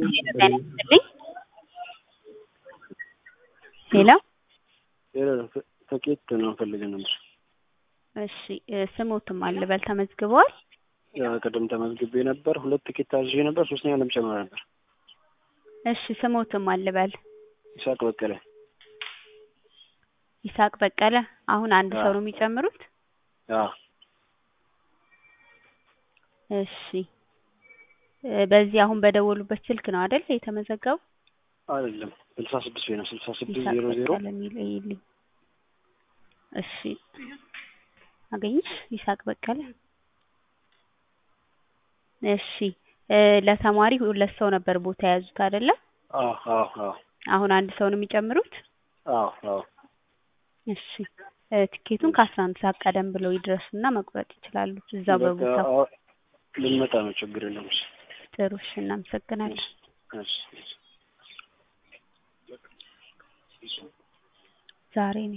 ይስጥልኝ ሄሎ ትኬት ነው ፈልገን ነበር። እሺ ስሞትም አልበል ተመዝግበዋል? ቅድም ተመዝግቤ ነበር። ሁለት ትኬት ታዝዤ ነበር። ሶስተኛ ለመጨመር ነበር። እሺ ስሞትም አልበል? ይስሐቅ በቀለ። ይስሐቅ በቀለ። አሁን አንድ ሰው ነው የሚጨምሩት? አዎ። እሺ በዚህ አሁን በደወሉበት ስልክ ነው አይደል የተመዘገቡ? አይደለም ስልሳ ስድስት ወይ ነው ስልሳ ስድስት ይስሐቅ ዜሮ ዜሮ በቀለ የሚል ይልኝ። እሺ አገኘሽ? ይስሐቅ በቀለ። እሺ ለተማሪ ሁለት ሰው ነበር ቦታ የያዙት አይደለ? አዎ አዎ አዎ አሁን አንድ ሰው ነው የሚጨምሩት? አዎ አዎ እሺ ትኬቱን ከአስራ አንድ ሰዓት ቀደም ብለው ይድረሱና መቁረጥ ይችላሉ እዛው በቃ በቦታው። አዎ፣ ልንመጣ ነው። ችግር የለም። እሺ ጥሩ እሺ እናመሰግናለን። እሺ እሺ ዛሬ ነው